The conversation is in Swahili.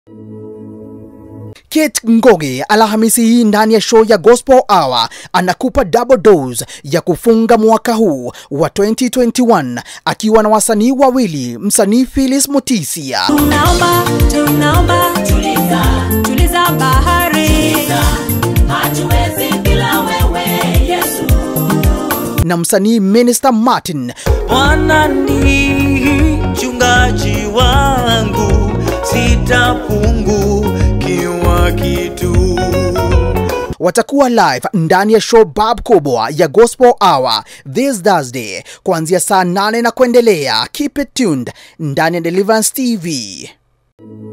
Kate Ngoge Alhamisi hii ndani ya show ya Gospel Hour anakupa double dose ya kufunga mwaka huu wa 2021 akiwa na wasanii wawili, msanii Phyllis Mutisia Tunaomba, tunaomba, tuliza, tuliza bahari, hatuwezi bila wewe Yesu. na msanii Minister Martin Bwana ni mchungaji wangu, sitapungukiwa kitu. watakuwa live ndani ya show bab kubwa ya Gospel Hour this Thursday kuanzia saa 8 na kuendelea. Keep it tuned ndani ya Deliverance TV.